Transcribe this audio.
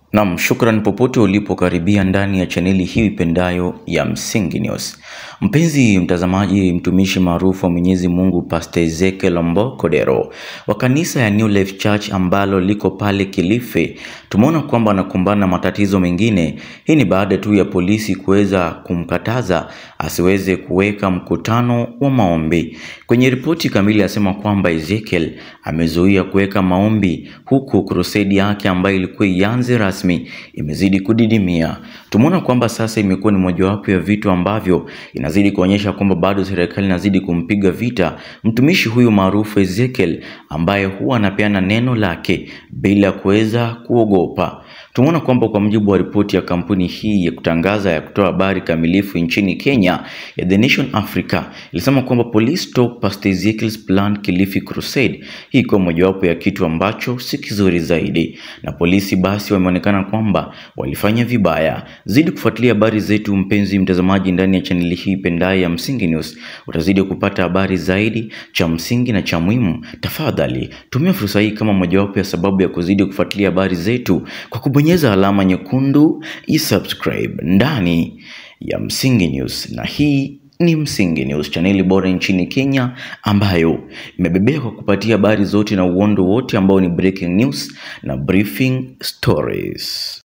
Nam, shukran popote ulipokaribia ndani ya chaneli hii ipendayo ya Msingi News. Mpenzi mtazamaji, mtumishi maarufu wa Mwenyezi Mungu Pastor Ezekiel Mbokodero wa kanisa ya New Life Church ambalo liko pale Kilifi, tumeona kwamba anakumbana na matatizo mengine. Hii ni baada tu ya polisi kuweza kumkataza asiweze kuweka mkutano wa maombi. Kwenye ripoti kamili asema kwamba Ezekiel amezuia kuweka maombi huku crusade yake ambayo ilikuwa ianze rasmi imezidi kudidimia. Tumeona kwamba sasa imekuwa ni mojawapo ya vitu ambavyo inazidi kuonyesha kwamba bado serikali inazidi kumpiga vita mtumishi huyu maarufu Ezekiel ambaye huwa anapeana neno lake bila kuweza kuogopa. Tumeona kwamba kwa mujibu wa ripoti ya kampuni hii ya kutangaza ya kutoa habari kamilifu nchini Kenya ya The Nation Africa ilisema kwamba police stop Pastor Ezekiel's planned Kilifi crusade. Hii ikiwa mojawapo ya kitu ambacho si kizuri zaidi, na polisi basi wameonekana kwamba walifanya vibaya. Zidi kufuatilia habari zetu, mpenzi mtazamaji, ndani ya chaneli hii pendaye ya Msingi News, utazidi kupata habari zaidi cha msingi na cha muhimu. Tafadhali tumia fursa hii kama mojawapo ya sababu ya kuzidi kufuatilia habari zetu kwa kubonyeza alama nyekundu isubscribe ndani ya Msingi News, na hii ni Msingi News, chaneli bora nchini Kenya ambayo imebebea kwa kupatia habari zote na uondo wote ambao ni breaking news na briefing stories.